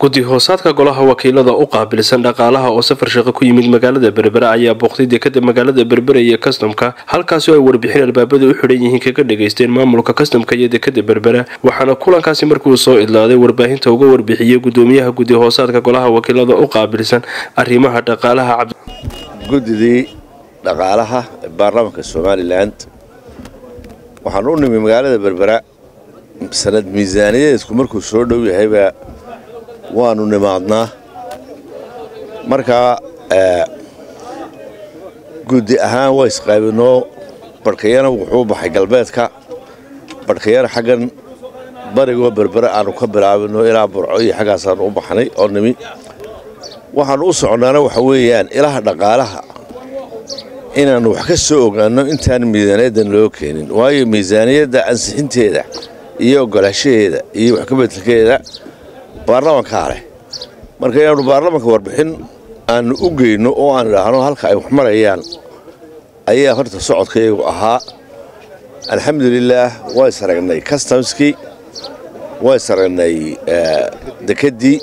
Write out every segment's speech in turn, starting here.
guddi hoosaadka golaha wakiilada u qaabilsan dhaqaalaha oo safar shaqo ku yimid magaalada berbera ayaa booqday dekada magaalada berbera iyo kastamka halkaasi oo ay warbixin albaabada u xidhan yihiin kaga dhageysteen maamulka kastamka iyo dekada berbera waxaana kulankaasi markuu soo idlaaday warbaahinta uga warbixiyey gudoomiyaha guddi hoosaadka golaha wakiilada u qaabilsan arrimaha dhaqaalaha guddidii dhaqaalaha ee baarlamaanka somalilan waxaan u nimi magaalada berbera sanad miisaaniyadeedku markuu soo dhow yahayba waanu nimaadnaa markaa guddi ahaan waa isqaabinoo barhkayana wuxuu baxay galbeedka barhkayana xaggan barigoo berbere aanu ka bilaabino ilaa burco iyo xaggaasaanu u baxnay oo nimi waxaanu u socnaana waxa weeyaan ilaha dhaqaalaha inaannu wax ka soo ogaanno intaan miisaaniyaddan loo keenin waayo miisaaniyadda ansixinteeda iyo ogolaashaheeda iyo wax ka bedelkeeda baarlamankaa leh marka inaannu baarlamanka warbixin aannu u geyno oo aan idhaahno halka ay wax marayaan ayaa horta socodkayagu ahaa alxamdulilaah waa isaragnay customskii waa isaragnay dekeddii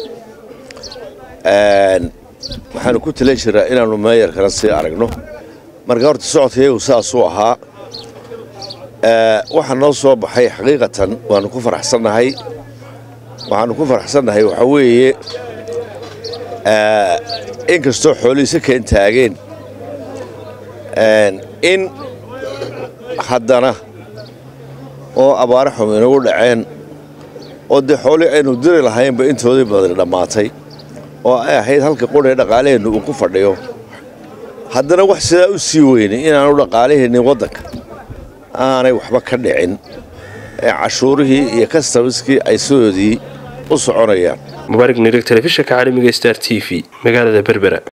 waxaanu ku tala jiraa inaannu meeyarkana sii aragno marka horta socodkayagu saasuu ahaa waxaa noo soo baxay xaqiiqatan waannu ku faraxsannahay waxaannu ku faraxsannahay waxaa weeye inkastoo xoolihiisa keen taageen in haddana oo abaare xum inagu dhaceen oo dee xoolii aynu diri lahaynba intoodii badani dhammaatay oo ay ahayd halka qudhee dhaqaalaheennu uu ku fadhiyo haddana wax sidaa u sii weynay inaanu dhaqaalaheennin waddanka aanay waxba ka dhicin ee cashuurihii iyo kastamiskii ay sidoodii u soconayaan mubaarig nirig telefishinka caalamiga star t v magaalada berbera